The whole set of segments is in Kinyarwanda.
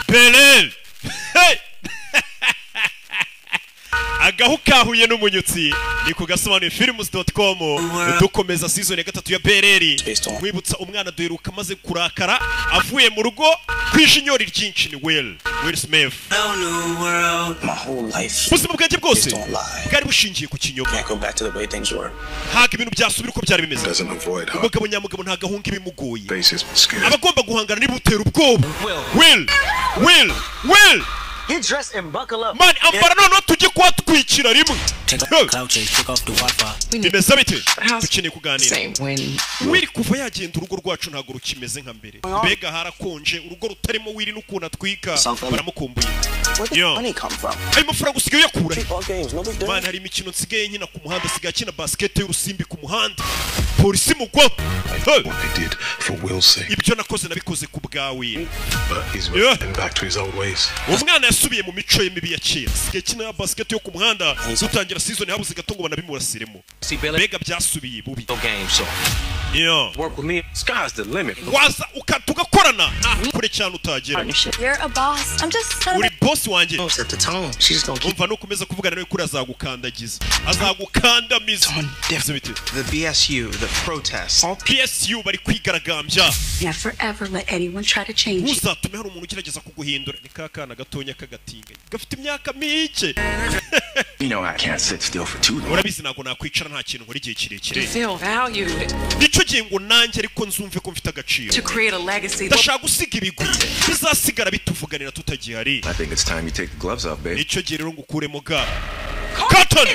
pereve agahu kahuye n'umunyutsi ni ku gasobanuye firimuzi doti komu dukomeza sizoni ya gatatu ya bereri nkwibutsa umwana duheruka amaze kurakara avuye mu rugo ku ishinyori ryinshi ni weli weli simefu ubuzima bwanjye bwose bwari bushingiye ku kinyoma ntabwo ibintu byasubira uko byari bimeze umugabo nyamugabo ntabwo ahunga ibimugoye abagomba guhangana n'ibutera ubwoba weli weli weli He dressed and buckle up. mani ambara noneho tujye kuba twikira rimwe Take off Huh. the couches, take off the Wi-Fi. bimeze bite dukeneye kuganira Same when wiri kuva yagenda urugo rwacu ntabwo rukimeze nka mbere mbega harakonje urugo rutarimo wiri n'ukuntu atwika Something. baramukumbuye Where did Yo. the money come from? ayo mafaranga usigaye uyakura he? Three ball games, no big deal. mani hari imikino nsigaye nkina ku muhanda asigaye akina basikete y'urusimbi ku muhanda polisi mugwa Huh. What they did for Will's sake, ibyo nakoze nabikoze ku bwawe but he's Yeah. reverting back to his old ways. umwana yasubiye mu mico ye mibi ya kera asigaye akina basikete yo ku muhanda dutangira sizoni habuze gato ngo banabimurasiremo See, Billy, mbega byasubiye bubi no game, so Yo. work with me. Sky's the limit. waza uka- tugakorana Ah, kure cyane utagera partnership. You're a boss. I'm just not uri bosi wanjye Knows at the tone. She's gonna keep umva nukomeza kuvugana nawe kuri azagukandagiza azagukandamiza on Ese bite? The BSU, the protests. psu bari kwigaragambya Yeah, forever let anyone try to change you. ntuzatume hari umuntu ugerageza kuguhindura ni ka kana gatonya k'agatinganyi gafite imyaka mike You know I can't sit still for too long. urabizi ntabwo nakwicara nta kintu nkora igihe to kirekire feel valued, nicyo gihe ngo nanjye ariko nzumve ko mfite agaciro to create a legacy. ndashaka gusiga ibigwi bizasigara bituvuganira tutagihari I think it's time you take the gloves off, babe. nicyo gihe rero ngo ukuremo ga katoni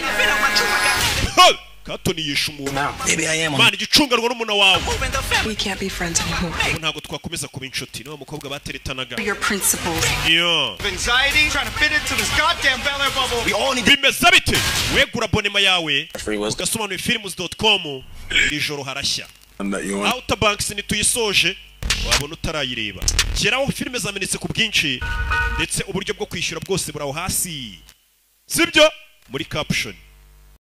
Hey! katoni yishe umuntu Maybe I am on mana igicunganwa n'umuntu wawe We can't be friends anymore. Ubu ntabwo twakomeza kuba inshuti niba mukobwa bateretanaga Your principles. Yo. Anxiety, trying to fit into this goddamn Bel Air bubble. We all need bimeze bite wegura abonema yawe Free was ugasobanura firimuzi doti komu ijoro harashya I'm not you on. outer banks ntituyisoje wabona utarayireba geraho filime zamenetse ku bwinshi ndetse uburyo bwo kwishyura bwose buraho hasi sibyo muri caption